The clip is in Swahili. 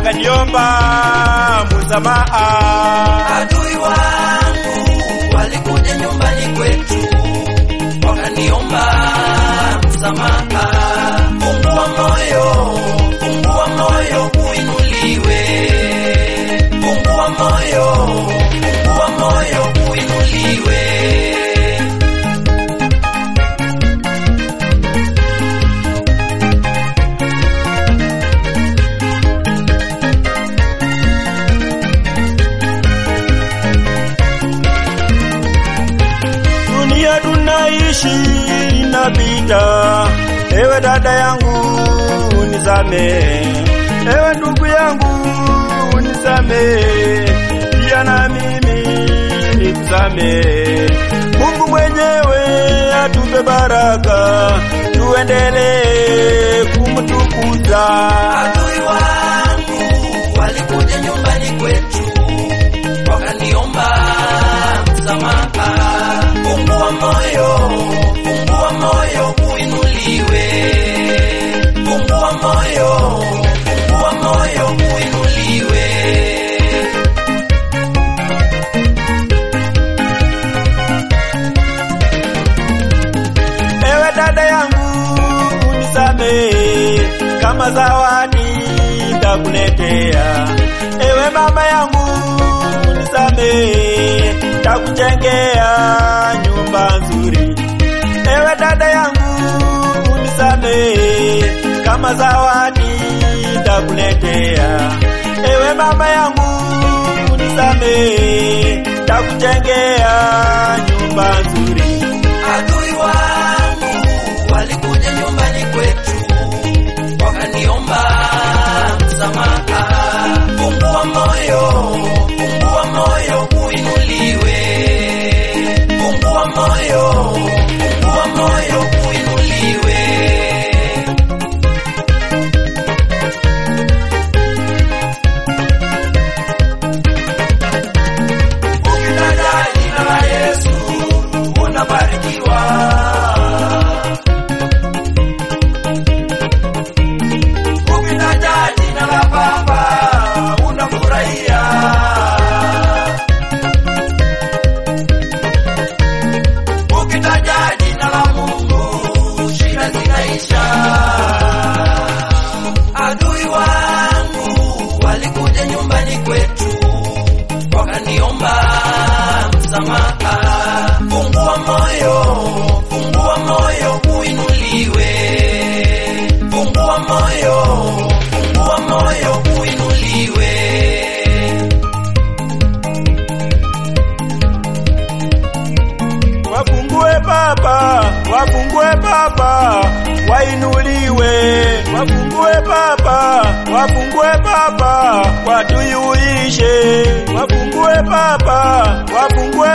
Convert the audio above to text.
wakaniomba msamaha. Adui wangu walikuja nyumbani kwetu wakaniomba msamaha. Fungua moyo, fungua moyo uinuliwe. Fungua moyo, fungua moyo uinuliwe. Dunia tunaishi inapita, ewe dada yangu nisame, ewe ndugu yangu nisame, pia na mimi nikusame. Mungu mwenyewe atupe baraka, tuendelee kumtukuza. Adui wangu walikuja nyumbani kwetu wakaniomba msamaha. Fungua moyo, fungua moyo uinuliwe. Fungua moyo, fungua moyo uinuliwe. Ewe dada yangu unisame, kama zawadi nitakuletea. Ewe mama yangu unisame, takujengea nyumba nzuri. Ewe dada yangu unisame, kama zawadi nitakuletea. Ewe mama yangu unisame, takujengea nyumba nzuri. Adui wangu walikuja nyumbani kwetu wakaniomba msamaha. Fungua moyo, fungua moyo uinuliwe. Fungua moyo, fungua moyo uinuliwe. Ukitaja jina la Yesu unabarikiwa. Ukitaja jina la Baba unafurahia. Ukitaja jina la Mungu shida zinaisha. Adui wangu walikuja nyumbani kwetu wakaniomba msamaha. Fungua moyo, fungua moyo uinuliwe. Fungua moyo, fungua moyo uinuliwe. Wafungue Baba, wafungue Baba, wainuliwe. Wafungue Baba, wafungue Baba, watuiuishe. Wafungue Baba, wafungue